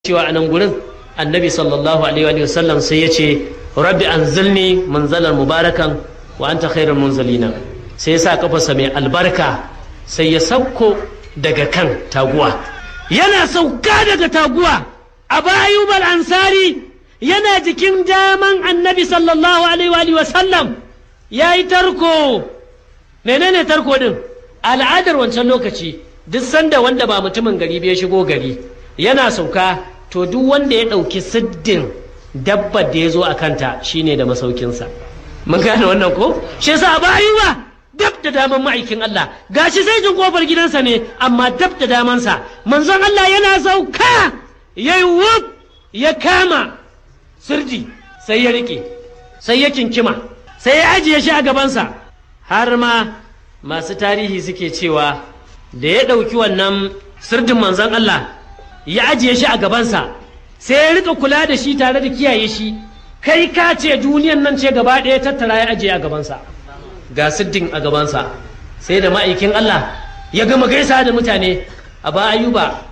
cewa a nan gurin annabi sallallahu alaihi wa sallam sai ya ce rabbi anzilni manzalan mubarakan wa anta khairul munzalina sai ya sa kafarsa mai albarka sai ya sauko daga kan taguwa yana sauka daga taguwa a bayubal ansari yana jikin daman annabi sallallahu alaihi wa sallam ya yi tarko menene tarko din al'adar wancan lokaci duk sanda wanda ba mutumin gari bai shigo gari yana sauka to duk wanda ya ɗauki siddin dabbar da ya zo a kanta shine da masaukinsa mun gane wannan ko shi yasa ba ba dab da daman ma'aikin Allah gashi sai jin kofar gidansa ne amma dab da damansa manzon Allah yana sauka yayi wuf ya kama sirdi sai ya rike sai ya kinkima sai ya ajiye shi a gabansa har ma masu tarihi suke cewa da ya ɗauki wannan sirdin manzon Allah ya ajiye shi a gabansa sai ya rika kula da shi tare da kiyaye shi kai ka ce duniyan nan ce gaba ɗaya tattara ya ajiye a gabansa ga siddin a gabansa sai da ma'aikin Allah ya gama gaisa da mutane a ba ayuba